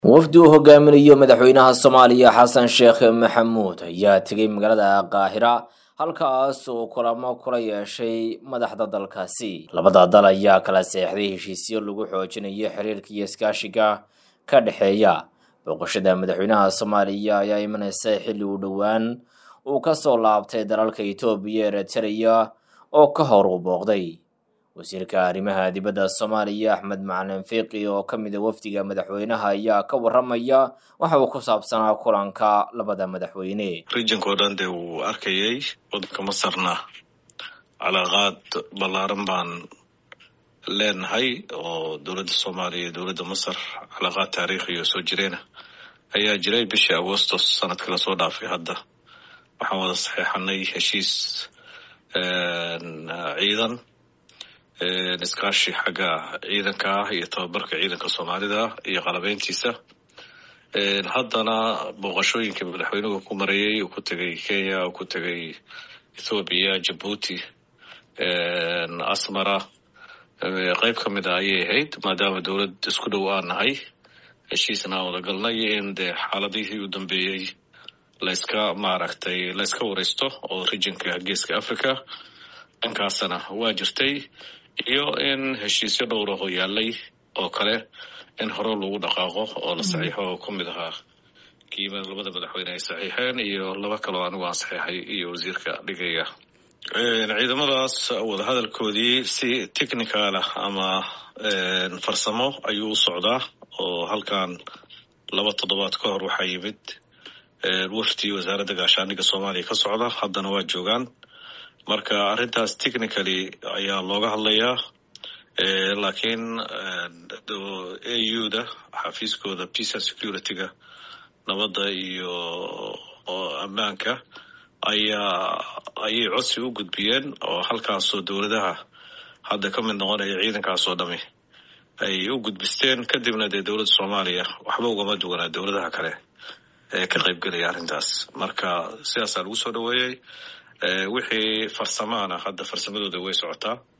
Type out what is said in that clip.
wafdi uu hogaaminayo madaxweynaha soomaaliya xasan sheekh maxamuud ayaa tegay magaalada qaahira halkaas uu kulamo kula yeeshay madaxda dalkaasi labada dal ayaa kala seexday heshiisyo lagu xoojinayo xiriirka iyo iskaashiga ka dhexeeya booqashada madaxweynaha soomaaliya ayaa imaneysa xilli uu dhowaan uu kasoo laabtay dalalka etoobiya eritreya oo ka hor uu booqday wasiirka arrimaha dibadda soomaaliya axmed macalin fiiqi oo ka mid a wafdiga madaxweynaha ayaa ka waramaya waxa uu ku saabsanaa kulanka labada madaxweyne rijinka oo dhan dee wuu arkayay waddanka masarna calaaqaad ballaaran baan leenahay oo dowladda soomaaliya iyo dowladda masar calaaqaad taariikhiyo soo jireena ayaa jiray bishii agostos sanadkii lasoo dhaafay hadda waxaan wada saxeexanay heshiis ciidan iskaashi xagga ciidanka ah iyo tababarka ciidanka soomaalida iyo qalabeyntiisa haddana booqashooyinkii madaxweynuhu ku marayay uu ku tegay kenya uu ku tegay ethoobiya jabuuti asmara qeyb ka mid a ayay ahayd maadaama dowlad isku dhow aan nahay heshiisna aan wada galnay in dee xaaladihii u dambeeyey layska maaragtay layska wareysto oo rijinka geeska africa dhankaasna waa jirtay iyo in heshiisyo dhowraho yaalay oo kale in hore lagu dhaqaaqo oo la saxiixo oo ku mid ahaa kiima labada madaxweyne ay saxiixeen iyo laba kaloo anigu aan saxiixay iyo wasiirka dhigaya ciidamadaas wadahadalkoodii si technical ah ama farsamo ayuu u socdaa oo halkan laba toddobaad ka hor waxaa yimid wafdi wasaaradda gaashaaniga soomaaliya ka socda haddana waa joogaan marka arrintaas technically ayaa looga hadlayaa laakiin a u da xafiiskooda peace and security-ga nabadda iyo ammaanka ayaa ayay codsi u gudbiyeen oo halkaasoo dowladaha hadda ka mid noqonaya ciidankaasoo dhami ay u gudbisteen kadibna dee dowladda soomaaliya waxba ugama duwanaa dowladaha kale ee ka qaybgelaya arrintaas marka sidaasaa lagu soo dhaweeyey wixii farsamaana hadda farsamadooda way socotaa